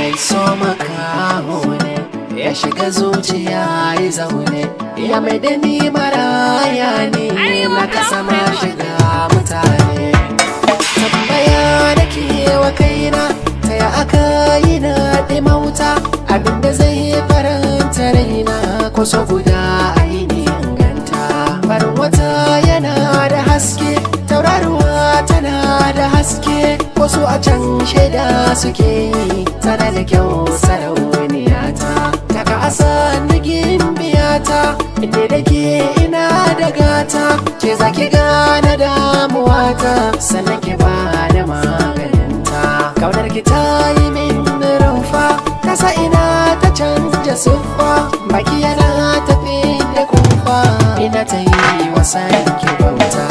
mai so makaho ne ya shiga zuciya ya zaune ya mai da ni maraya ne na kasa ma shiga mutane tambaya da ke wa kaina ta ya aka yi na mauta abinda zai faranta raina kusa guda ainihin ganta farin wata yana da haske tauraruwa tana da haske wasu a can shaida suke yi tana da kyau sarauniya ta daga asa nigin biyata inda da ke ina da gata ke zaki gane damuwata sannan ki ba da maganinta kaunar ki ta yi min rumfa kasa ina ta canja siffa baki yana tafi da kumfa ina ta yi wasan ki bauta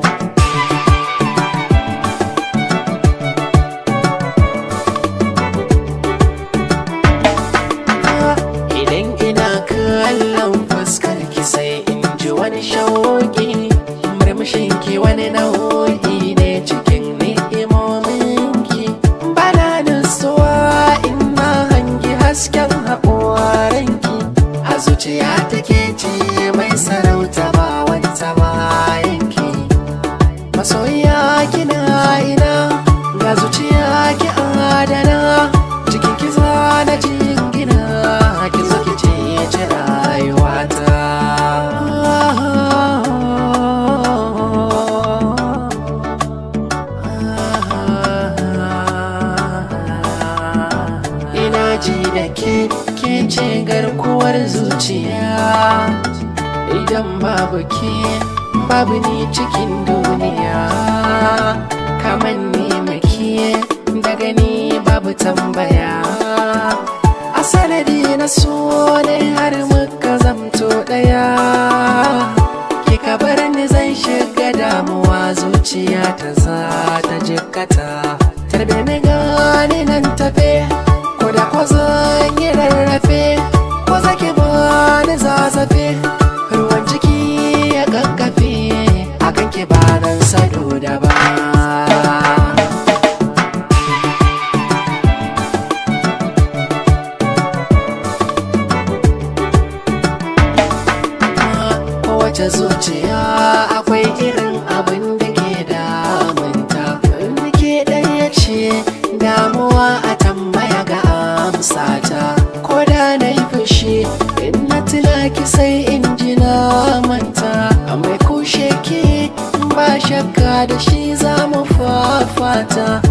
Idan ina kallon fuskar ki sai in ji wani shauki murmushin ki wani nau'i ne cikin ni'imomin ki bana nutsuwa in na hangi hasken haƙoran ki a zuciya take ce mai sarauta ba wata bayan ki masoya kina ina ga zuciya ki adana cikin ki na jingina ki zo ki ce ci rayuwata ina ji da ke ke ce garkuwar zuciya idan babu ke babu ni cikin duniya kaman ne maki daga ni babu tambaya a sanadi na so ne har muka zamto daya kika bar ni zan shiga damuwa zuciya ta za ta jikkata tarbe ni gani nan tafe ko da ko zan yi rarrafe ko zaki bani zazzafe ruwan ciki ya kakkafe akan ki ba nan sado da ba kowace zuciya akwai irin abin da ke damunta in ke ɗaya ce damuwa a tambaya ga amsata ko da na yi fushi in na tuna ki sai in ji na manta mai kushe ke ba shakka da shi za mu fafata